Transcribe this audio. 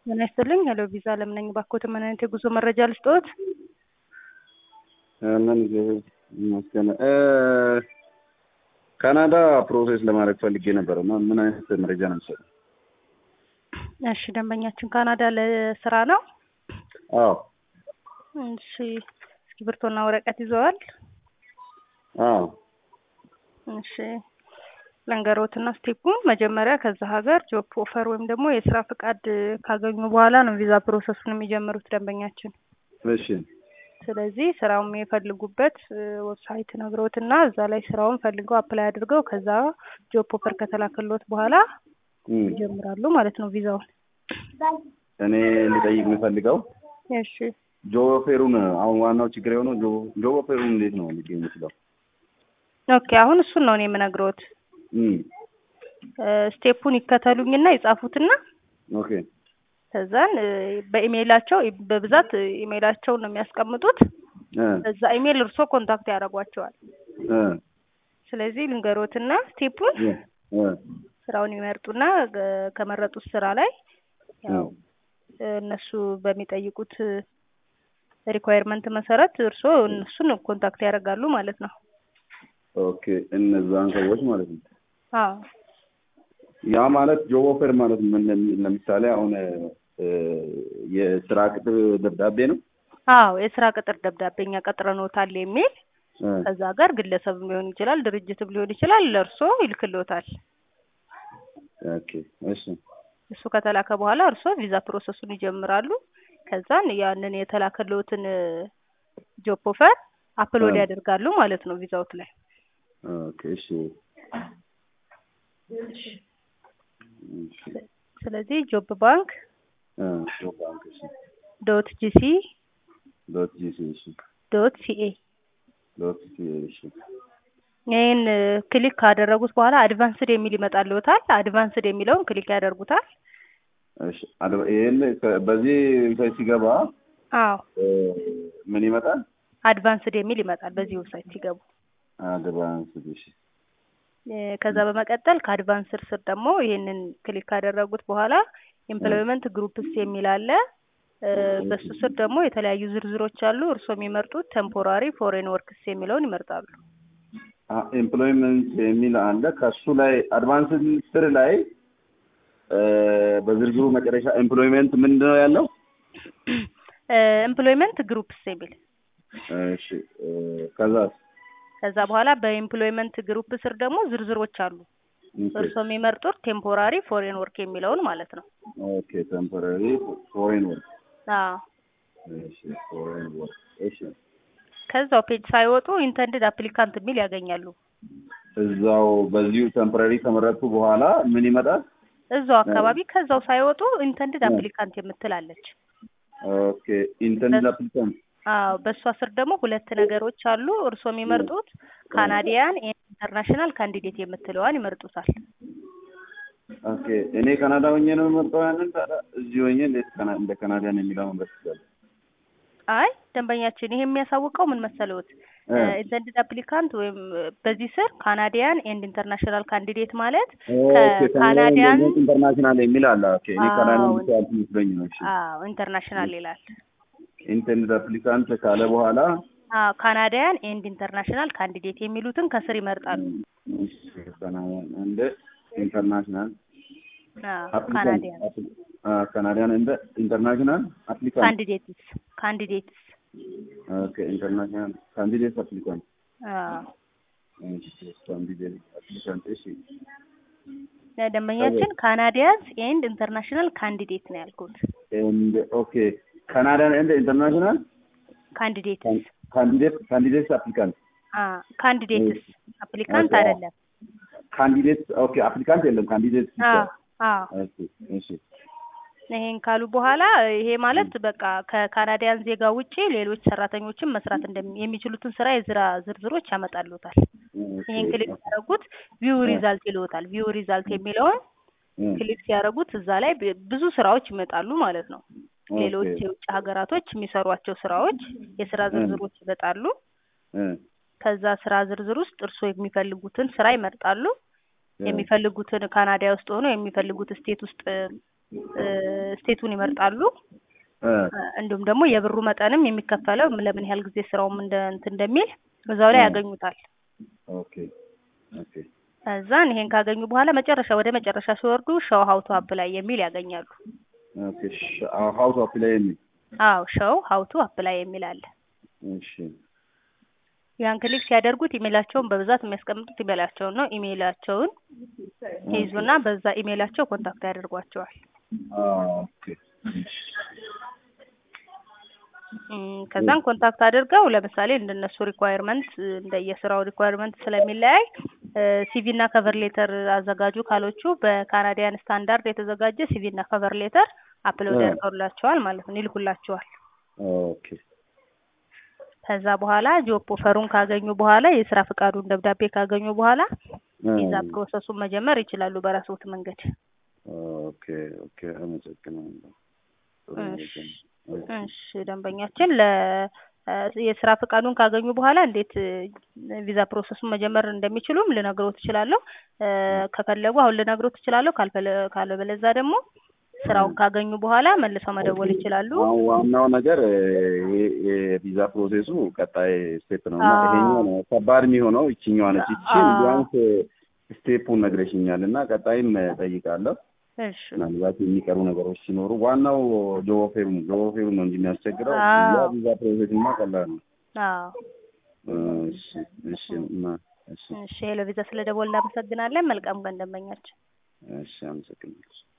ጤና ይስጥልኝ። ሄሎ ቪዛ አለም ነኝ። ባኮት ምን አይነት የጉዞ መረጃ ልስጥዎት? ምን ይመስገን ካናዳ ፕሮሴስ ለማድረግ ፈልጌ ነበር እና ምን አይነት መረጃ ነው የምትሰጠው? እሺ ደንበኛችን ካናዳ ለስራ ነው። አዎ እሺ እስክሪብቶና ወረቀት ይዘዋል? አዎ እሺ ለንገሮትና ስቴፑን መጀመሪያ ከዛ ሀገር ጆብ ኦፈር ወይም ደግሞ የስራ ፍቃድ ካገኙ በኋላ ነው ቪዛ ፕሮሰሱን የሚጀምሩት ደንበኛችን። እሺ ስለዚህ ስራውን የሚፈልጉበት ዌብሳይት ነግሮትና እዛ ላይ ስራውን ፈልገው አፕላይ አድርገው ከዛ ጆብ ኦፈር ከተላከሎት በኋላ እም፣ ይጀምራሉ ማለት ነው ቪዛውን። እኔ ልጠይቅ የምፈልገው እሺ ጆብ ኦፌሩን አሁን ዋናው ችግር የሆነው ጆብ- ጆብ ኦፌሩን እንዴት ነው ሊገኝ የሚችለው? ኦኬ አሁን እሱን ነው እኔ የምነግሮት። እም፣ ስቴፑን ይከተሉኝና ይጻፉትና ኦኬ ከዛን እ፣ በኢሜይላቸው በብዛት ኢሜይላቸውን ነው የሚያስቀምጡት። እ በዛ ኢሜይል እርሶ ኮንታክት ያደርጓቸዋል። እ ስለዚህ ልንገሮትና ስቴፑን እ እ ስራውን ይመርጡና ገ- ከመረጡት ስራ ላይ ያው እነሱ በሚጠይቁት ሪኳየርመንት መሰረት እርስዎ እነሱን ኮንታክት ያደርጋሉ ማለት ነው። ኦኬ እነዛን ሰዎች ማለት ነው። አዎ ያ ማለት ጆብ ኦፌር ማለት ምን ለምሳሌ አሁን እ፣ የስራ ቅጥር ደብዳቤ ነው። አዎ የስራ ቅጥር ደብዳቤ እኛ ቀጥረንዎታል የሚል እ፣ ከዛ ጋር ግለሰብም ሊሆን ይችላል ድርጅትም ሊሆን ይችላል ለእርስዎ ይልክልዎታል። ኦኬ እሺ እሱ ከተላከ በኋላ እርስዎ ቪዛ ፕሮሰሱን ይጀምራሉ። ከዛን ያንን የተላከልዎትን ጆብ ኦፈር አፕሎድ እ። ያደርጋሉ ማለት ነው ቪዛዎት ላይ። ኦኬ እሺ እሺ ስለዚህ ጆብ ባንክ እ፣ ጆብ ባንክ እሺ ዶት ጂሲ ዶት ጂሲ እሺ ዶት ሲኤ ዶት ሲ እሺ ይህን ክሊክ ካደረጉት በኋላ አድቫንስድ የሚል ይመጣልዎታል። አድቫንስድ የሚለውን ክሊክ ያደርጉታል። እሺ አድ- ይሄን ከ- በዚህ ዌብሳይት ሲገባ አዎ እ፣ ምን ይመጣል? አድቫንስድ የሚል ይመጣል በዚህ ዌብሳይት ሲገቡ። አድቫንስ እሺ እ፣ ከዛ በመቀጠል ከአድቫንስድ ስር ደግሞ ይህንን ክሊክ ካደረጉት በኋላ ኤምፕሎይመንት ግሩፕስ የሚል አለ። እ፣ በሱ ስር ደግሞ የተለያዩ ዝርዝሮች አሉ። እርስዎ የሚመርጡት ቴምፖራሪ ፎሬን ወርክስ የሚለውን ይመርጣሉ። ኤምፕሎይመንት የሚል አለ። ከሱ ላይ አድቫንስ ስር ላይ እ፣ በዝርዝሩ መጨረሻ ኤምፕሎይመንት ምንድን ነው ያለው? ኤምፕሎይመንት ግሩፕስ የሚል እሺ እ፣ ከዛስ ከዛ በኋላ በኤምፕሎይመንት ግሩፕ ስር ደግሞ ዝርዝሮች አሉ። እርስዎ የሚመርጡት ቴምፖራሪ ፎሬን ወርክ የሚለውን ማለት ነው። ኦኬ ቴምፖራሪ ፎሬን ወርክ አዎ እሺ ፎሬን ወርክ እሺ ከዛው ፔጅ ሳይወጡ ኢንተንድድ አፕሊካንት የሚል ያገኛሉ። እዛው በዚሁ ቴምፖራሪ ከመረጥኩ በኋላ ምን ይመጣል? እዛው አካባቢ ከዛው ሳይወጡ ኢንተንድድ አፕሊካንት የምትላለች። ኦኬ ኢንተርኔት አፕሊካንት አዎ በእሷ ስር ደግሞ ሁለት ነገሮች አሉ። እርስዎ የሚመርጡት ካናዲያን ኢንተርናሽናል ካንዲዴት የምትለዋን ይመርጡታል። ኦኬ እኔ ካናዳ ሆኜ ነው የምመርጠው ያንን ታዲያ እዚህ ሆኜ እንዴት ካና- እንደ ካናዳን የሚለው መምረጥ ይችላል? አይ ደንበኛችን ይሄ የሚያሳውቀው ምን መሰለዎት? እ። ኢንተንድድ አፕሊካንት ወይም በዚህ ስር ካናዲያን ኤንድ ኢንተርናሽናል ካንዲዴት ማለት ኦኬ ከካናዲያን ኢንተርናሽናል የሚል አለ። ኦኬ እኔ ካናዳ አዎ። ብቻ መስሎኝ ነው። እሺ አዎ ኢንተርናሽናል ይላል። ኢንተርኔት አፕሊካንት ካለ በኋላ አዎ ካናዲያን ኤንድ ኢንተርናሽናል ካንዲዴት የሚሉትን ከስር ይመርጣሉ። እሺ፣ ካናዳን እንደ ኢንተርናሽናል አዎ አፕሊካንት ካናዲያን አ ካናዳን እንደ ኢንተርናሽናል አፕሊካንት ካንዲዴትስ ካንዲዴትስ ኦኬ ኢንተርናሽናል ካንዲዴት አፕሊካንት አዎ እሺ ካንዲዴት አፕሊካንት እሺ ደንበኛችን ካናዲያንስ ኤንድ ኢንተርናሽናል ካንዲዴት ነው ያልኩት። ኤንድ ኦኬ ካናዳን እንደ ኢንተርናሽናል ካንዲዴትስ ካንዲዴት ካንዲዴት አፕሊካንት አ ካንዲዴትስ አፕሊካንት ኦኬ። አይደለም። ካንዲዴት ኦኬ አፕሊካንት የለም ካንዲዴት ብቻ አዎ አዎ እሺ እሺ ይሄን ካሉ በኋላ ይሄ ማለት በቃ ከካናዲያን ዜጋ ውጪ ሌሎች ሰራተኞችን መስራት እንደሚ የሚችሉትን ስራ የስራ ዝርዝሮች ያመጣሉታል። ይሄን ክሊክ ሲያደርጉት ቪው ሪዛልት ይልዎታል። ቪው ሪዛልት የሚለውን ክሊክ ሲያደርጉት እዛ ላይ ብ- ብዙ ስራዎች ይመጣሉ ማለት ነው። ሌሎች የውጭ ሀገራቶች የሚሰሯቸው ስራዎች የስራ ዝርዝሮች ይመጣሉ። ከዛ ስራ ዝርዝር ውስጥ እርስዎ የሚፈልጉትን ስራ ይመርጣሉ። የሚፈልጉትን ካናዳ ውስጥ ሆኖ የሚፈልጉት ስቴት ውስጥ እ ስቴቱን ይመርጣሉ። እ እንዲሁም ደግሞ የብሩ መጠንም የሚከፈለው ለምን ያህል ጊዜ ስራውም እንደ እንትን እንደሚል እዛው ላይ እ ያገኙታል። ኦኬ ኦኬ ከዛን ይሄን ካገኙ በኋላ መጨረሻ ወደ መጨረሻ ሲወርዱ ሾው ሀው ቱ አፕላይ የሚል ያገኛሉ። ኦኬ ሀው ቱ አፕላይ የሚል አዎ ሾው ሀው ቱ አፕላይ የሚል አለ። እሺ ያን ክሊክ ሲያደርጉት ኢሜላቸውን በብዛት የሚያስቀምጡት ኢሜላቸውን ነው። ኢሜላቸውን ይይዙና በዛ ኢሜላቸው ኮንታክት ያደርጓቸዋል። ኦኬ እም፣ ከዛን ኮንታክት አድርገው ለምሳሌ እንደነሱ ሪኳየርመንት እንደየስራው ሪኳየርመንት ስለሚለያይ ሲቪ እና ከቨር ሌተር አዘጋጁ ካሎቹ በካናዲያን ስታንዳርድ የተዘጋጀ ሲቪ እና ከቨር ሌተር አፕሎድ እ ያደርገውላቸዋል ማለት ነው፣ ይልኩላቸዋል። ኦኬ ከዛ በኋላ ጆብ ኦፈሩን ካገኙ በኋላ የስራ ፍቃዱን ደብዳቤ ካገኙ በኋላ እ ቪዛ ፕሮሰሱን መጀመር ይችላሉ በራስዎት መንገድ። ኦኬ ኦኬ አመሰግናለሁ። ጥሩ እሺ መረጃ ነው። እሺ ደንበኛችን ለ የስራ ፍቃዱን ካገኙ በኋላ እንዴት ቪዛ ፕሮሰሱን መጀመር እንደሚችሉም ልነግሮት እችላለሁ። እ ከፈለጉ አሁን ልነግሮት እችላለሁ። ካልፈለ- ካለበለዛ ደግሞ ስራውን ካገኙ በኋላ መልሰው መደወል ይችላሉ። አሁን ዋናው ነገር እ ይሄ የቪዛ ፕሮሴሱ ቀጣይ ስቴፕ ነው እና አዎ ይሄኛው ነው ከባድ የሚሆነው ይችኛዋ ነች። ይችን አዎ ቢያንስ ስቴፑን ነግረሽኛል እና ቀጣይም እጠይቃለሁ። እሺ ምናልባት የሚቀሩ ነገሮች ሲኖሩ ዋናው ጆፌሩ ጆፌሩ ነው እንጂ የሚያስቸግረው ያ አዎ ቪዛ ፕሮሴስማ ቀላል ነው። አዎ እሺ እሺ እና እሺ እሺ ሄሎ ቪዛ ስለደወል እናመሰግናለን። መልካም ቀን ደንበኛችን። እሺ አመሰግናለሁ።